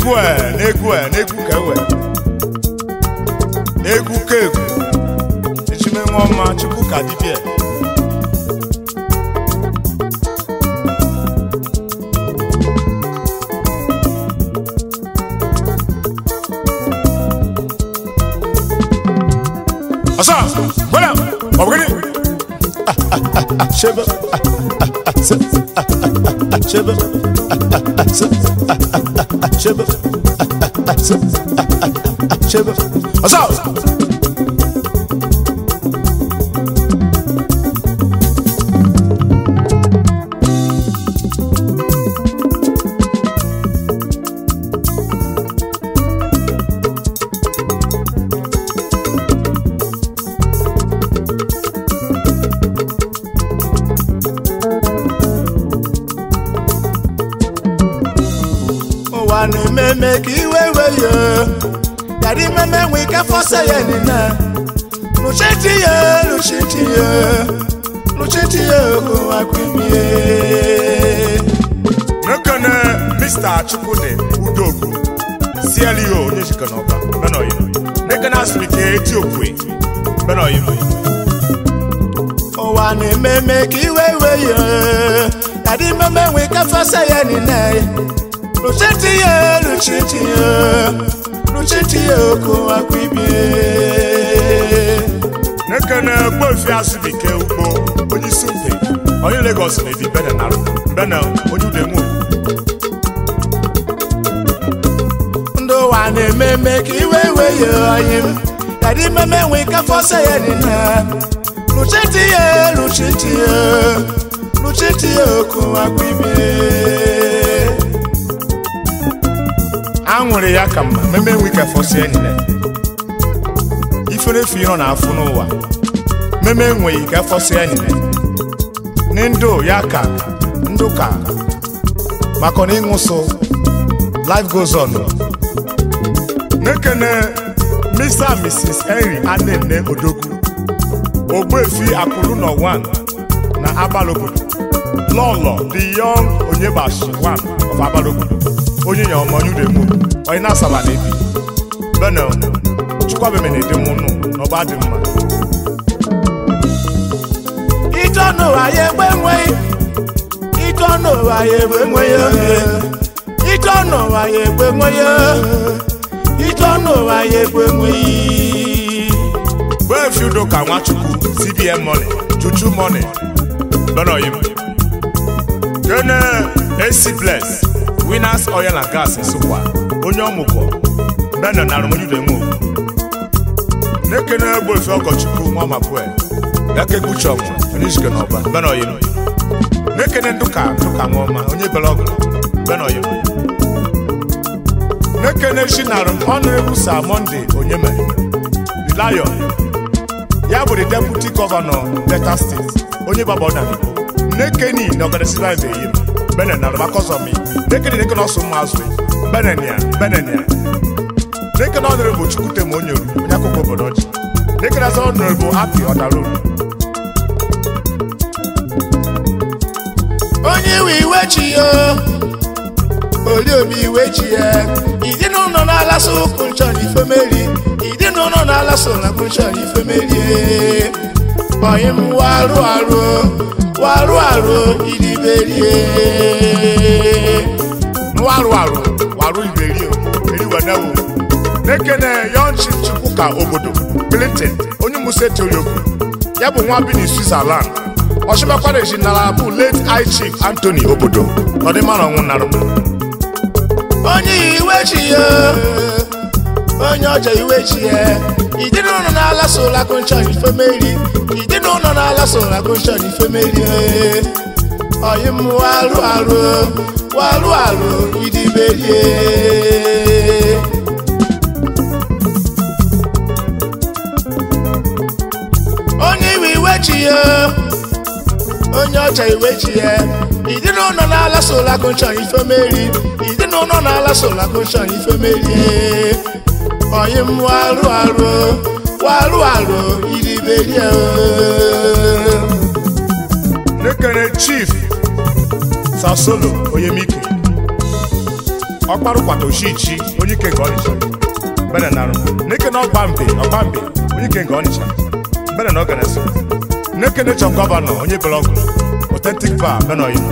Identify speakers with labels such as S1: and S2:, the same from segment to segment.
S1: n'egwu a n'egwu a n'egwu ka ewe egwu ka egwu echime nwa ọma chukwu ka dibịa ọsọ gbọdọ ọbụgịnị chebe chebe chebe chebe ọsọ
S2: ụwa na-ememe ka iwe wee ya yàrá imeme nwe ike fọsẹ ya nina lùchẹ́tì ya lùchẹ́tì ya lùchẹ́tì ya kò wá kwimie.
S1: nekene mr chukwudi udogu cleo onye jikọ n'ọba benoyi nekene asụmike eti okwe benoyi
S2: ụwa na-ememe ka iwe wee ya yàrá imeme nwe ike fọsẹ ya nina lùchẹ́tì ya lùchẹ́tì ya lùchẹ́tì ya kò wá kwimie.
S1: nekene gbofi asụmike ugbo onye isi mpe onye lagos na-ebi bene narụ bene onye udemu
S2: ndị ụwa na-ememe ka iwe wee ya ọyị m yàrá imeme nwe ike fọsẹ ya nina lùchẹ́tì ya lùchẹ́tì ya lùchẹ́tì ya kò wá kwimie.
S1: anwụrụ ya ka mma meme enwe ike fọsi enyi ya ifere efu ịnọ na-afụ n'ụwa meme enweghị ike fọsi enyi ya ní ndụ ya ka ndụ ka maka na ịṅụsụ life goes on nekene mr and mrs henry anene odogwu ogbuefi akụrụ nọ 1 na agbalobodo lọlọ the young onyebashi 1 of agbalobodo onye ya ọmọ nyudemu onye na-asaba na ebi bene chukwabeme na ede mụnụ n'ọba dị mma
S2: ìtọ́nù ayé gbé wọ́n ìtọ́nù ayé gbé wọ́n yé ìtọ́nù ayé gbé wọ́n yé ìtọ́nù ayé gbé wọ́n yí.
S1: gbeefi udo ka nwachukwu cbn money juju money bene oyim kene ac bless winners oil and gas nsụkwa onye ọmụgwọ bene na arụmonyudemu nekene gbeefi ọgọchukwu nwa mapue yake guchọm onye jike n'ọba bene oyim nekene ndụka ndụka nwaọma onye bere ọgụ bene oyim nekene shinarum honorable sir monday onyeme the lion ya bụ the deputy governor delta state onye baba ọdanibo nekeni na ọgadasiba ebe yim bene na rụmakọzọmi nekeni nekene ọsụ mma azụ benenia benenia nekene honorable chukwutem onyeru onye akụkọ obodo ọjị nekene azọ honorable happy ọdaru
S2: onye iwe iwe chi ya oli omi iwe chi ya ìdí n'ụlọ na-alasa ụkwụ nchọ n'ifemeri ìdí n'ụlọ na-alasa ụlọkwụ nchọ n'ifemeri ọyị m warụ arụ warụ arụ idiberie
S1: nwarụ arụ warụ iberi eri wenewo nekene yonchi chukwuka obodo clinton onye musa toriokwu ya bụ nwa bi na switzerland ọchịmakwara ejinara bụ late high chief anthony obodo ọdịmara ọnwụ narụ
S2: onye iwe chi ya onye ọjọ iwe chi ya ìdí n'ụlọ na-alasa ụlọkwụ nchọ n'ifemeri ìdí n'ụlọ na-alasa ụlọkwụ nchọ n'ifemeri ọyị m warụ arụ warụ arụ idiberie onye iwe iwe chi ya onye ọcha iwe chi ya ìdí n'ụlọ na-alasa ụlọkwụ nchọ n'ifemeri ìdí n'ụlọ na-alasa ụlọkwụ nchọ n'ifemeri ọyị m warụ arụ warụ arụ idiberie
S1: nekere chief sasolo onyemike ọkparụ kwata oshichi onye ike nke ọnịcha bene narụ n'ike na ọgba mbe ọgba mbe onye ike nke ọnịcha bene na ọganeso n'ike nechọ gọvanọ onye blọgụ otentik bar bene oyi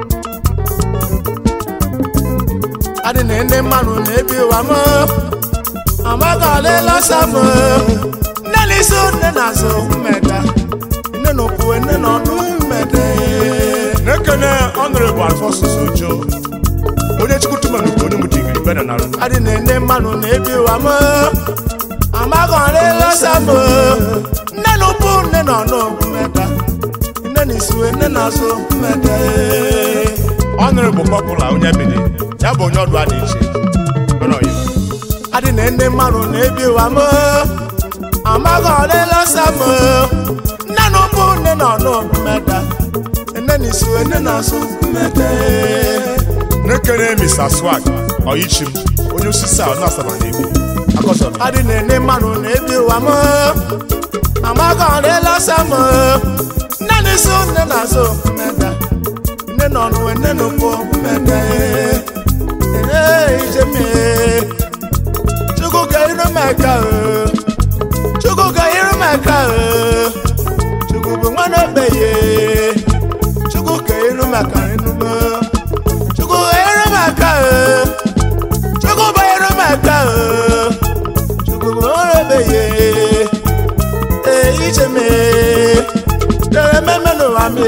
S2: adị na ndị mmadụ na-ebi ụwa m amaghị ọlịla sam nne na isi nne na azụ mmeda nne na okwu nne na ọnụ mmede
S1: n'ekene ọnụrịbụ alfọsus ojo onye chukwutumanukwu onye mụdigiri bene narụ
S2: adị na ndị mmadụ na-ebi ụwa m amaghị ọlịla sam nne na okwu nne na ọnụ mmeda nne na isi nne na azụ mmede
S1: ọnụrịbụ pọpụla onye bidi ya bụ onye ọdụ a dị iche bene oyi
S2: adị na ndị mmadụ na-ebi ụwa m amaghị ọlịla sam nne na ụkwụ nne na ọnụ mmeda nne na isi nne na azụ mmede
S1: n'ekene mr swag ọyichim onye osisi a ọnụ asaba na-ebi akọsọrọ
S2: adị na ndị mmadụ na-ebi ụwa m amaghị ọlịla sam nne na isi nne na azụ mmeda nne na ọnụ nne na ụkwụ mmede ee ijemie chukwu ka iru meka o chukwu ka iru meka o chukwu bụ nwa na-ogbenye chukwu ka iru maka enume chukwu ka iru maka o chukwu bụ iru maka o chukwu bụ nwa na-ogbenye ee iche me tere mmemme n'ụwa me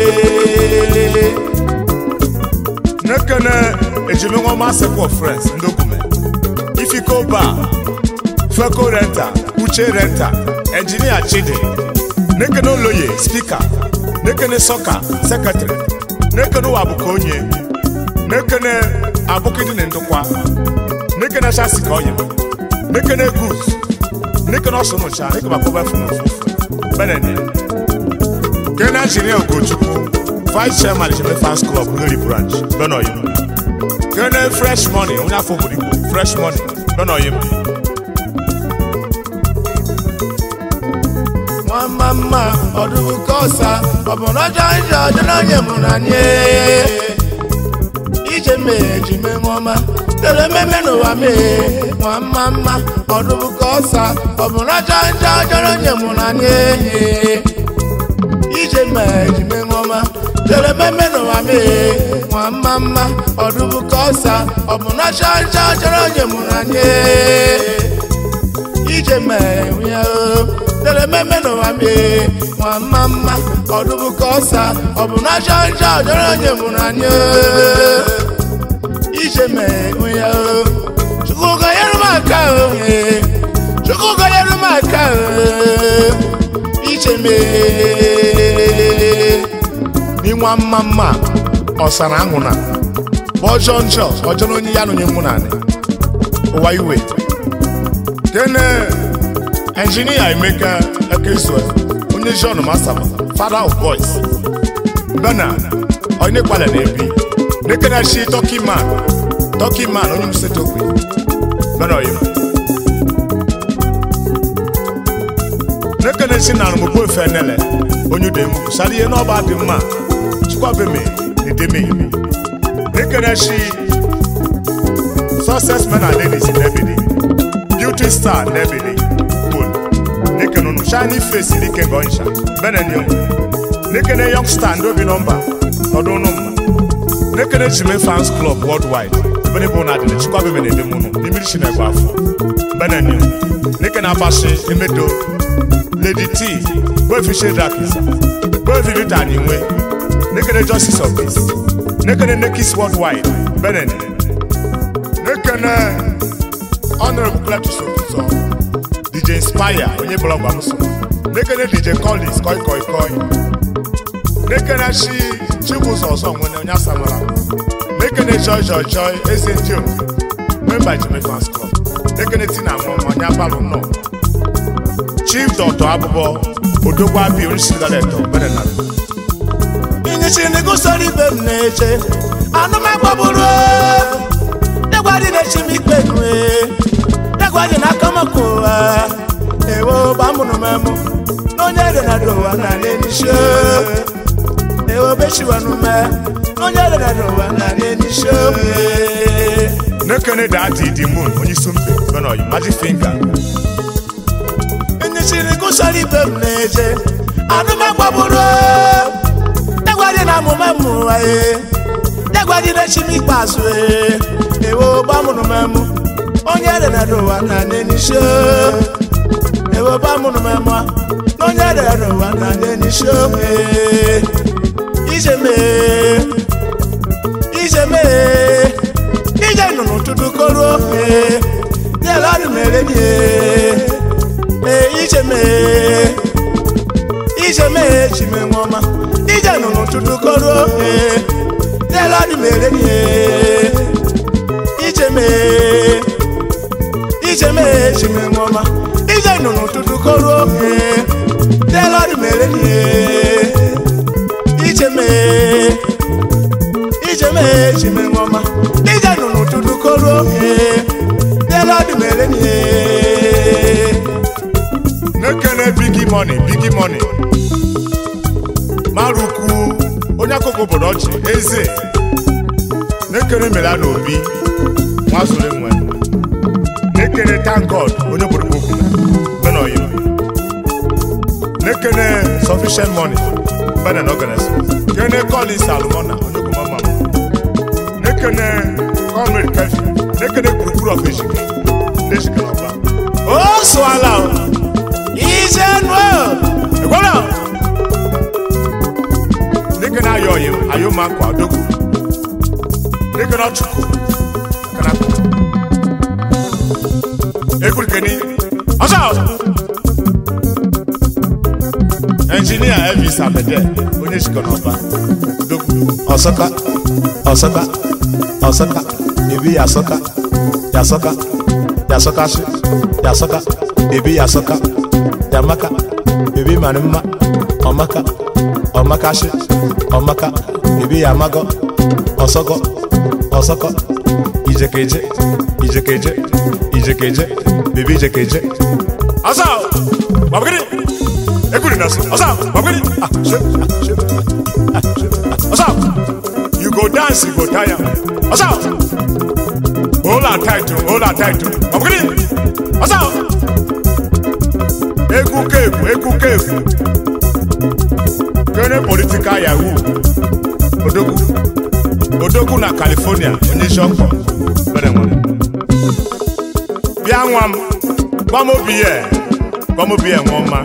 S1: n'ekene ejimenwa masịpụ friends ndị ogume ifiko ba feko renta uche renta enjinia chidi n'ekene oloye spika n'ekene sọka sekretrị n'ekene ụwa bụka onye n'ekene abụkịdị na ndụkwa n'ekene chasi ka ọyị n'ekene gus n'ekene ọsụnụcha n'ekene akpọba funu ofufu benene kene injinia ogochukwu vice chairman chebe fans club Ngeri branch benoyi kene fresh money onye afọ obodo igbo fresh money benoyi
S2: nwamma mma ọdụbụ kọsa ọ bụ n'ọjọ njọ ọjọ n'onye mụ na nye ije mee ji mee nweọma tere mmemme n'ụwa mee nwamma mma ọdụbụ kọsa ọ bụ n'ọjọ njọ ọjọ n'onye mụ na nye ije mee ji mee nweọma tere mmemme n'ụwa mee nwamma mma ọdụbụ kọsa ọ bụ n'ọjọ njọ ọjọ n'onye mụ na nye ije mee ya o tere mmemme n'ụwa mee nwa mma mma ọdụbụ ka ọsa ọ bụ na ajọ njọ ọjọrọ onye mụrụ anyị o. ije mee ya o chukwu gonyere m aka o ee. chukwu gonyere m aka o ije mee n'ịnwa mma mma ọsara ahụ na bụ ọjọọ njọ ọjọọ onye ya na onye mụ na anị ụwa iwe
S1: kene engineer emeka ekezue onye john masaba father of boys bena onye kwale na-ebi n'ekene chi turkey man turkey man onye msetokwe bena oyi n'ekene chi na arụmụgbo efe nele onye udemu sara ihe n'ọba dị mma chikwabeme edeme n'ekene chi success men and ladies n'ebidi beauty star n'ebidi cool n'ekene unu shiny face n'ike gọnsha benenyo n'ekene young star ndị obi nọmba nọdụ ụnụ mma n'ekene jime fans club worldwide ebe n'ebe ụnụ adịrị chikwabeme na-edem ụnụ n'imiri chineke afọ benenyo n'ekene abashi emedo lady t gbefi shedrakisa gbefi rita anyinwe n'ekene justice of peace n'ekene nekis worldwide benenyo n'ekene honorable cletus otuzo dj inspire onye blọgụ amụsụ n'ekene dj collins koi koi koi n'ekene chi chibụzọ ọzọ nwere onye asamara n'ekene joy joy joy eze ndị o memba jime fans club n'ekene tina nwa onye abalụ nnọọ chief dọtọ abụbọ odogwu abi onyeisigaletọ benenara
S2: inyichi n'igusoro ibe m na-eche anụmagbaburu degwadị na-echi m ikpe nue degwadị n'aka maka ụwa ewo gbamụrụ m emụ n'onye edenada ụwa na n'enishe ewo bechiwanume n'onye edenada ụwa na n'enishe
S1: nekene dadi di moon onye isi mbe benoyi magic finger
S2: nyechiri gụsara ibe m na-eje anụmagbagburu dagwadị na amụma mmụwa e dagwadị na chi m ikpeazụ e ewo gbamụrụ m emụ onye rere n'ụwa na n'enisho ewo gbamụrụ m emụ na onye rere n'ụwa na n'enisho e ije mee ije mee ije nọ n'ụtụtụ koruo e nyere ọrụ mere nye ee ije mee ije mee ji mee nwa ọma ije nọ n'ụtụtụ koruo ee nyere ọrụ mere nye ije mee ije mee ji mee nwa ọma ije nọ n'ụtụtụ koruo ee nyere ọrụ mere nye ije mee ije mee ji mee nwa ọma ije nọ n'ụtụtụ koruo ee nyere ọrụ mere nye
S1: nekene bigi money bigi money marukwu onye akụkụ obodo ọchị eze nekene mela na obi nwazuru nwe nekene thank god onye obodo okwu benoyi nekene sufficient money benen organis kene collins almona onye okwu mama nekene comrade kefi nekene gburugburu of ejike ndị ejike na ọba
S2: o sụala o ije nụ
S1: Ekwela! Dịka na ayọ ọyị ayọ ma akwa adogwu. Dịka na ọchụkwu. Kana kụ. Ekwuru keni. Ọsọ! Engineer Elvis Abede, onye jikọ n'ọba. Dogwu.
S2: ọsọka ọsọka ọsọka ebi yasọka yasọka yasọkashi yasọka ebi yasọka yamaka ebi mara mma ọmaka ọmakashi ọmaka ebi yamagọ ọsọgọ ọsọkọ ijekeje ijekeje ijekeje bebi ijekeje
S1: Ọsọ! Gbàgbọ́gìrì! Ekwuru na so. Ọsọ! Gbàgbọ́gìrì! Ah, ṣe, ah, ṣe, ah, ṣe, ah. Ọsọ! You go dance, you go tire. Ọsọ! Hold on tight, oh, hold on tight. oh. Gbàgbọ́gìrì! Ọsọ! Egwu keegwu, egwu keegwu. Kene political yahoo. Odogwu. Odogwu na California, onye isi ọkpọ. Bere nwere. Bịa nwa m, gwa m obi ya, gwa m obi ya nwa ọma.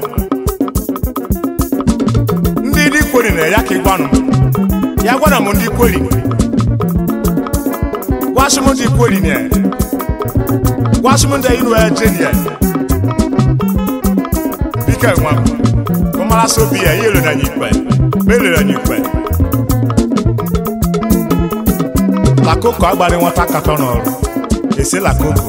S1: Ndị dị kweri na ya ka ị gwanụ m. Ya gwara m ndị kweri. Gwasị m ndị kweri na ya. Gwasị m ndị iru ya jeni ya. Bike nwa m, ka ọ mara sị obi ya, ya elere anyị ikpe. Ma elere anyị ikpe. Lakoko agbalị nwata katọ n'ọrụ. Ese lakoko.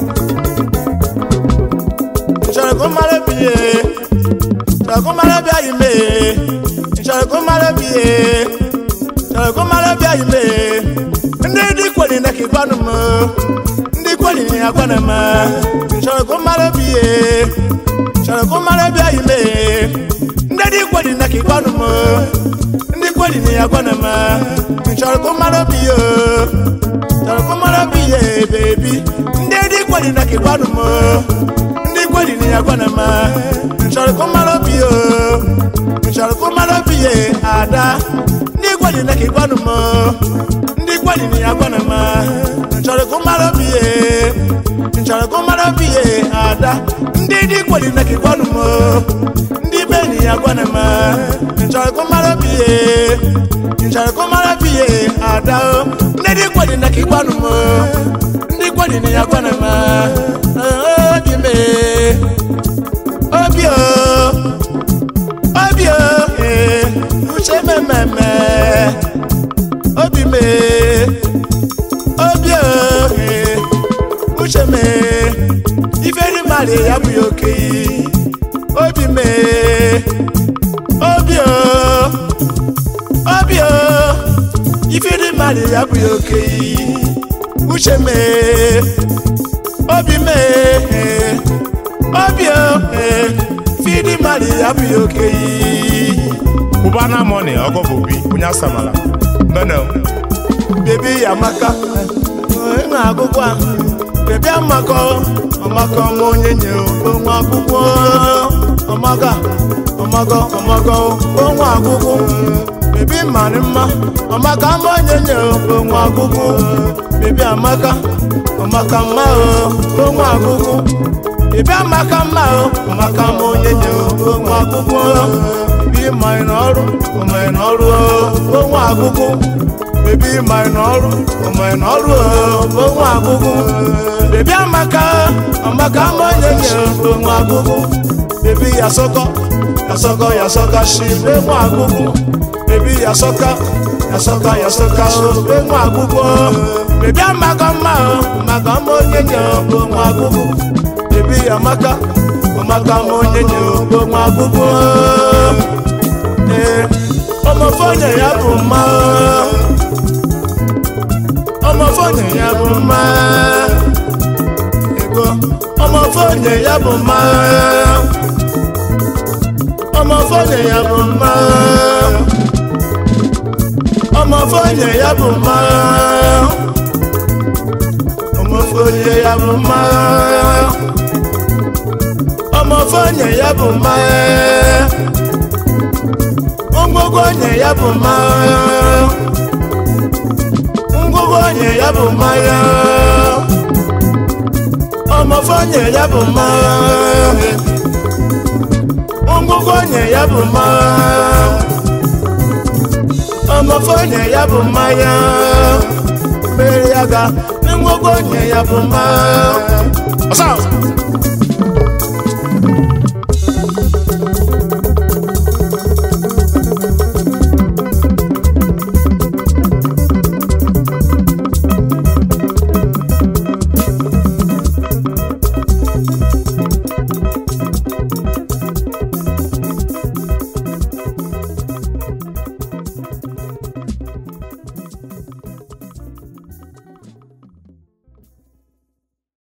S2: nchọrọ ka mara bi ye nchọrọ ka mara bi ayi me nchọrọ ka mara bi ye nchọrọ ka mara bi ayi me ndị dị kweli na kigbanụ m ndị kweli na ya gwana m nchọrọ ka mara bi ye nchọrọ ka mara bi ayi me ndị dị kweli na kigbanụ m ndị kweli na ya gwana m nchọrọ ka mara bi ye nchọrọ ka mara bi ye bebi ndị dị kweli na kigbanụ m ndị kweli ni ya gwana ma nchọrọ ka mara obi o nchọrọ ka mara obi ye ada ndị kweli na ka gwanụ m ndị kweli ni ya gwana ma nchọrọ ka mara obi ye nchọrọ ka mara obi ye ada ndị dị kweli na ka gwanụ m ndị be ni ya gwana ma nchọrọ ka mara obi ye nchọrọ ka mara obi ye ada o ndị dị kweli na ka gwanụ m ndị kweli ni ya gwana ma obi me obi o obi o ee uche mememe obi me obi o ee uche me iferi mmadụ ya bụghị oke obi me obi o obi o iferi mmadụ ya bụghị oke uche me obi mee obi o fidi mmadụ ya bụ ya oke
S1: Cubana money, ọgọ bụ obi, onye asamala. Mbene.
S2: bebi ya maka ị na-agụkwa bebi amaka amaka m onye nye onwe akwụkwọ amaka amaka amaka onwe akwụkwọ bebi mara mma amaka m onye nye onwe akwụkwọ bebi amaka amaka mma onwe akwụkwọ bebi amaka mma amaka m onye nye onwe akwụkwọ bebi mara n'ọrụ mara n'ọrụ onwe akwụkwọ bebi mara n'ọrụ mara n'ọrụ onwe akwụkwọ bebi amaka amaka m onye nye onwe akwụkwọ bebi yasọkọ yasọkọ yasọka shi onwe akwụkwọ bebi yasọka yasọka yasọka onwe akwụkwọ bebi amaka mma maka m onye nye onwe akwụkwọ bebi amaka amaka m onye nye onwe akwụkwọ ee ọmọfọnyẹ ya bụ mma ọmọfọnyẹ ya bụ mma ego ọmọfọnyẹ ya bụ mma ọmọfọnyẹ ya bụ mma ọmọfọnyẹ ya bụ mma ọmọfọnyẹ ya bụ mma ọmọfọnyẹ ya bụ mma ngwugwu onye ya bụ mmanya ngwugwu onye ya bụ mmanya ọmọfọnye ya bụ mmanya ngwugwu onye ya bụ mmanya ọmọfọnye ya bụ mmanya mere ya ga ngwugwu onye ya bụ mmanya
S1: ọsọ